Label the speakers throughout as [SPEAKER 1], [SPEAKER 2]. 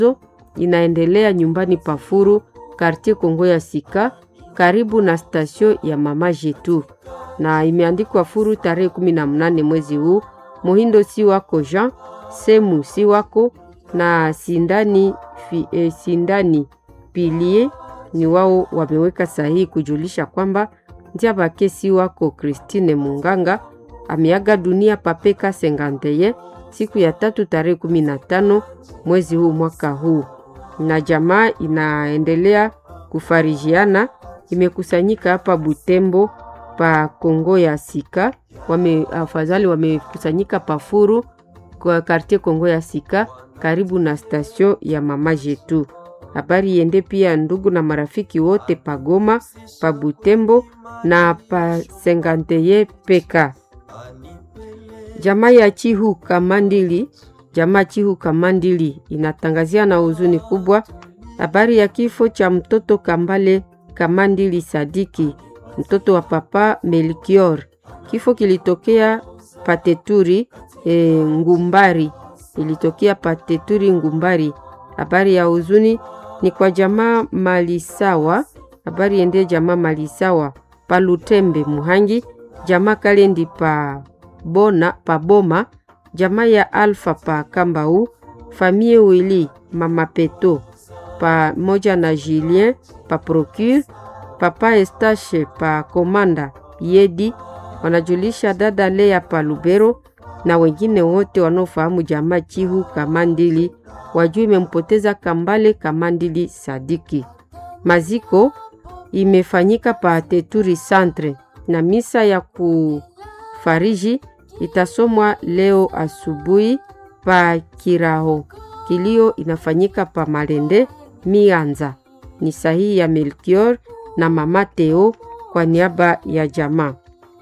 [SPEAKER 1] inaendelea nyumbani Pafuru, kartie Kongo ya Sika, karibu na stasio ya Mama Jetu, na imeandikwa Furu tarehe kumi na mnane mwezi huu. Muhindo si wako Jean Semu si wako na Sindani, fi, eh, Sindani Pilie ni wao wameweka sahihi kujulisha kwamba Ndiabake si wako Christine Munganga ameaga dunia papeka senganteye siku ya tatu tarehe kumi na tano mwezi huu mwaka huu, na jamaa inaendelea kufarijiana, imekusanyika hapa Butembo pa Kongo ya Sika, wame afadhali wamekusanyika Pafuru kwa kartie Kongo ya Sika karibu na stasio ya Mama Jetu. Habari yende pia ndugu na marafiki wote pa Goma, pa Butembo na pa Senganteye peka Jamaa ya Chihu Kamandili, jamaa Chihu Kamandili inatangazia na huzuni kubwa habari ya kifo cha mtoto Kambale Kamandili Sadiki, mtoto wa papa Melkior. Kifo kilitokea Pateturi e, Ngumbari, ilitokea Pateturi Ngumbari. Habari ya huzuni ni kwa jamaa Malisawa, habari ende jamaa Malisawa Palutembe Muhangi, jamaa Kalendi pa bona paboma jamaa ya Alfa pa Kambau, famie Wili mama Peto pamoja na Julien pa Procure, papa Estache pa Komanda Yedi, wanajulisha dada Lea pa Lubero na wengine wote wanaofahamu jamaa Chihu Kamandili wajua imempoteza Kambale Kamandili Sadiki. Maziko imefanyika pa Teturi Centre na misa ya kufariji itasomwa leo asubuhi pa Kiraho. Kilio inafanyika pa Malende Mianza. Ni sahihi ya Melkior na mama Teo kwa niaba ya jamaa.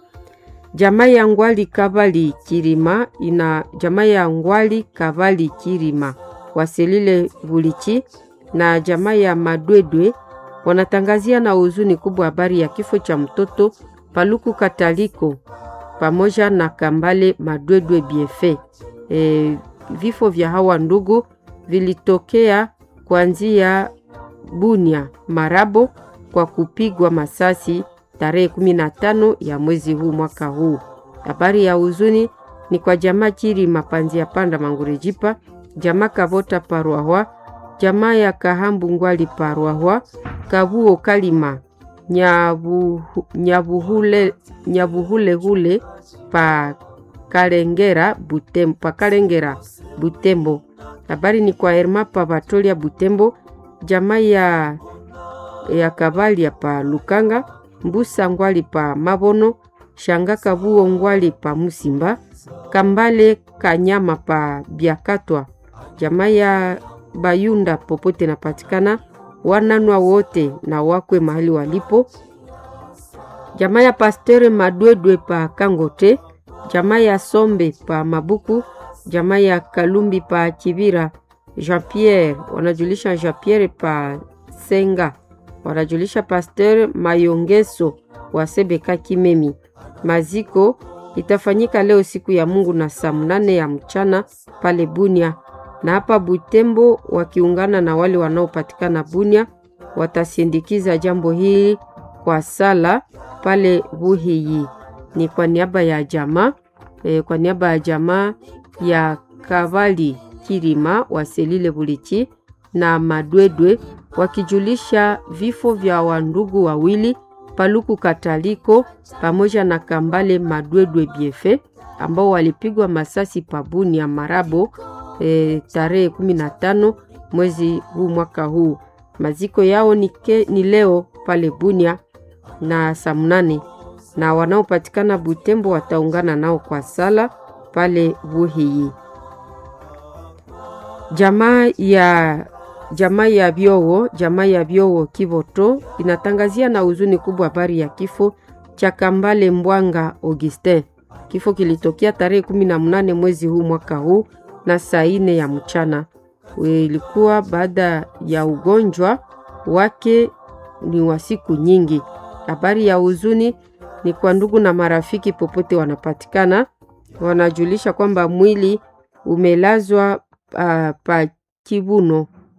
[SPEAKER 1] Jamaa ya Ngwali Kavali Kirima ina jamaa ya Ngwali Kavali Kirima waselile Vulichi na jamaa ya Madwedwe wanatangazia na huzuni kubwa habari ya kifo cha mtoto Paluku Kataliko pamoja na Kambale Madwedwe Biefe. E, vifo vya hawa ndugu vilitokea kuanzia Bunia Marabo kwa kupigwa masasi tarehe 15 ya mwezi huu mwaka huu. Habari ya huzuni ni kwa jamaa Chiri Mapanzi ya Panda Mangurejipa, jamaa Kavota Parwahwa, jamaa ya Kahambu Ngwali Parwahwa, Kabuo Kalima Nyabu, Nyabuhule, Nyabuhulehule pa Kalengera Butembo, pa Kalengera Butembo. Habari ni kwa Herma pa Batolia Butembo, jamaa ya, ya Kavalia pa Lukanga, Mbusa Ngwali pa Mabono, Shanga Kabuo Ngwali pa Musimba, Kambale Kanyama pa Biakatwa, jamaa ya Bayunda popote napatikana, wananwa wote na wakwe mahali walipo, jamaa ya Pastere Madwedwe pa Kangote, jamaa ya Sombe pa Mabuku, jamaa ya Kalumbi pa Kibira, Jean Pierre wanajulisha Jean Pierre pa Senga, wanajulisha Pasteur Mayongeso wa Sebeka Kimemi. Maziko itafanyika leo siku ya Mungu na saa mnane ya mchana pale Bunia, na hapa Butembo wakiungana na wale wanaopatikana Bunia watasindikiza jambo hili kwa sala pale Buhiyi. Ni kwa niaba ya jamaa e, kwa niaba ya jamaa ya Kavali Kirima wa Selile Bulichi na Madwedwe wakijulisha vifo vya wandugu wawili Paluku Kataliko pamoja na Kambale Madwedwe Biefe ambao walipigwa masasi pabuni ya Marabo e, tarehe 15 mwezi huu mwaka huu. Maziko yao ni, ke, ni leo pale Bunia na saa mnane na wanaopatikana Butembo wataungana nao kwa sala pale Buhiyi. Jamaa ya jamaa ya Byowo, jamaa ya Byowo Kivoto inatangazia na huzuni kubwa habari ya kifo cha Kambale Mbwanga Augustin. Kifo kilitokea tarehe kumi na mnane mwezi huu mwaka huu na saa ine ya mchana. Ilikuwa baada ya ugonjwa wake ni wa siku nyingi. Habari ya huzuni ni kwa ndugu na marafiki popote wanapatikana, wanajulisha kwamba mwili umelazwa uh, pa Kibuno